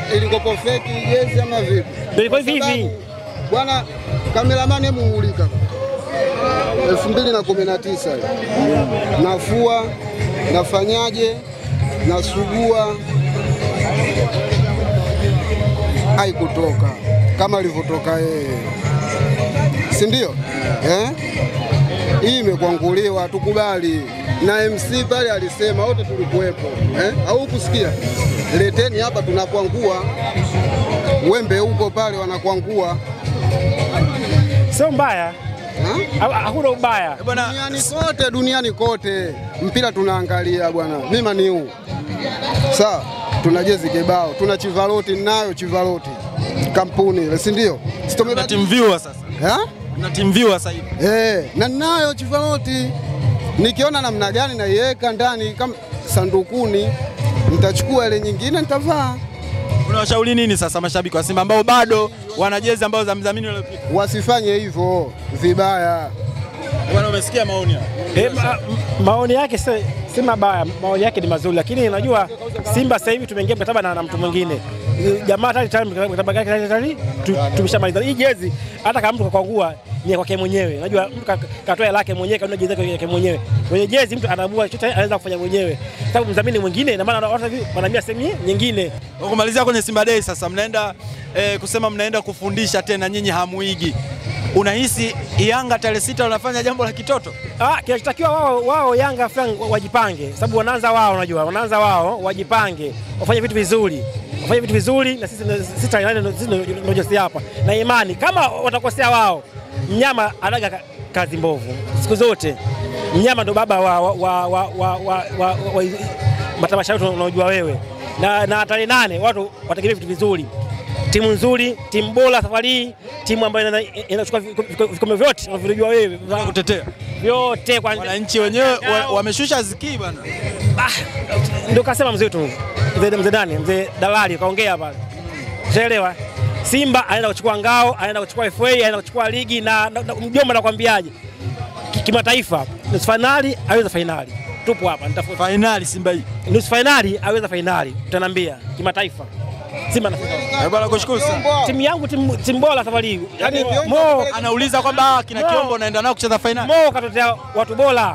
ilikopo feki jezi ama vipi? Ndio ilikuwa hivi Kwa hivi. sababu, Bwana kameramani, hebu mulika 2019 nafua nafanyaje, nasugua, haikutoka kama alivyotoka yeye, si ndio? Eh? Hii imekwanguliwa, tukubali. Na MC pale alisema, wote tulikuwepo eh? au kusikia? Leteni hapa, tunakwangua. Wembe huko pale wanakwangua Sio mbaya, ha? Ha- hakuna ubaya. Bwana Duniani kote, duniani kote mpira tunaangalia bwana, mima ni huu sawa. Tuna jezi kibao, tuna chivaloti, nayo chivaloti kampuni ile, si ndio? Si na tumebadili- team viewer sasa. Ha? Na team viewer sasa hivi. Eh, na nayo chivaloti nikiona namna gani naiweka ndani kama sandukuni, nitachukua ile nyingine nitavaa. Unawashauri nini sasa mashabiki wa Simba ambao bado wana jezi ambazo za mdhamini uliopita? Wasifanye hivyo vibaya. Bwana umesikia maoni haya? E, ma, m- maoni yake si, si mabaya, maoni yake ni mazuri, lakini unajua Simba sasa hivi tumeingia mkataba na, na mtu mwingine jamaa tayari tayari mkataba wake tayari tayari tu- tumeshamaliza. Hii jezi hata kama mtu kakwangua ni ya kwake mwenyewe, unajua mtu ka- katoa hela yake mwenyewe, kanunua jezi yake mwenyewe. Kwenye jezi mtu anaamua chochote anaweza kufanya mwenyewe, sababu mdhamini mwingine, na maana watu hivi wanahamia sehemu nyingine. Kwa kumalizia kwenye Simba Day sasa mnaenda eh, kusema mnaenda kufundisha tena nyinyi hamuigi. Unahisi Yanga tarehe sita wanafanya jambo la kitoto? Ah, kinachotakiwa wao wao Yanga Frank wajipange, sababu wanaanza wao, unajua wanaanza wao, wajipange, wafanye vitu vizuri, wafanye vitu vizuri, na sisi sisi tarehe sisi ndio josi hapa na imani, kama watakosea wao, mnyama anaga ka- kazi mbovu siku zote. Mnyama ndo baba wa, wa, wa, wa, wa, wa, wa, wa matamasha yetu unaojua wewe, na, na tarehe nane watu wategemea vitu vizuri timu nzuri, timu bora safari hii, timu ambayo ina- inachukua viko- viko- vikombe vyote unavyojua wewe Kutetea. vyote kwa Wananchi wenyewe wa- wameshusha zikii bwana. Ah, ndio kasema mzee wetu mzee mzee nani mzee dalali kaongea pale, ushaelewa. Simba anaenda kuchukua ngao, anaenda kuchukua FA, anaenda kuchukua ligi na, na, na mjomba nakwambiaje, Ki- kimataifa, nusu fainali aweza fainali, tupo hapa nitafuta Fainali Simba hii. nusu fainali aweza fainali, utaniambia kimataifa. Simba anafika. Eh, Bwana kushukuru sana. Timu yangu timu, timu bora safari hii, yaani Yaani, Mo Anauliza kwamba ah, kina No. Kiombo naenda nao kucheza fainali. Mo katotea watu bora,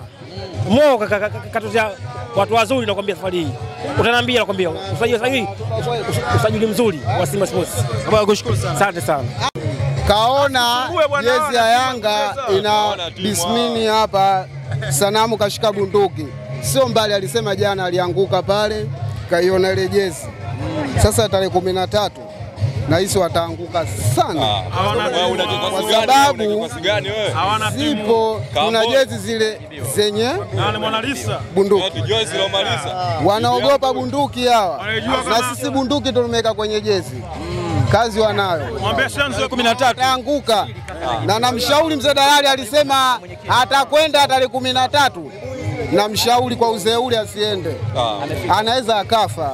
Mo ka- ka- ka- katotea watu wazuri, nakwambia safari hii utaniambia, nakwambia usajili sasa hivi usajili mzuri wa Simba Sports. Bwana kushukuru sana. Asante sana. Kaona jezi ya Yanga ina bismini hapa, sanamu kashika bunduki, sio mbali. Alisema jana alianguka pale, kaiona ile jezi. Sasa tarehe kumi na tatu nahisi wataanguka sana, kwa sababu zipo tuna jezi zile zenye bunduki, wanaogopa bunduki hawa, na sisi bunduki tumeweka kwenye jezi, kazi wanayo kumi na tatu. ataanguka na namshauri mzee Dalali alisema atakwenda tarehe kumi na tatu. Namshauri kwa uzee ule asiende, anaweza akafa.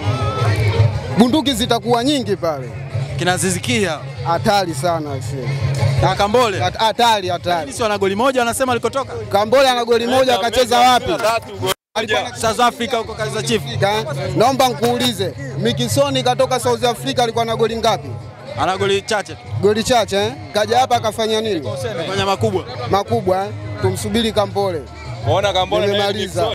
Bunduki zitakuwa nyingi pale, Kinazizikia. hatari sana aisee. Na Kambole. Hat- hatari hatari. Sisi wana goli moja wanasema alikotoka. Kambole ana goli moja, akacheza wapi? South Africa huko Kaizer Chiefs. Ka- Naomba nkuulize, Mikisoni katoka South Africa alikuwa na goli ngapi? Ana goli chache tu. Goli chache eh? Kaja hapa akafanya nini? Fanya makubwa. Makubwa eh? Tumsubiri Kambole. Muona Kambole na Nimemaliza.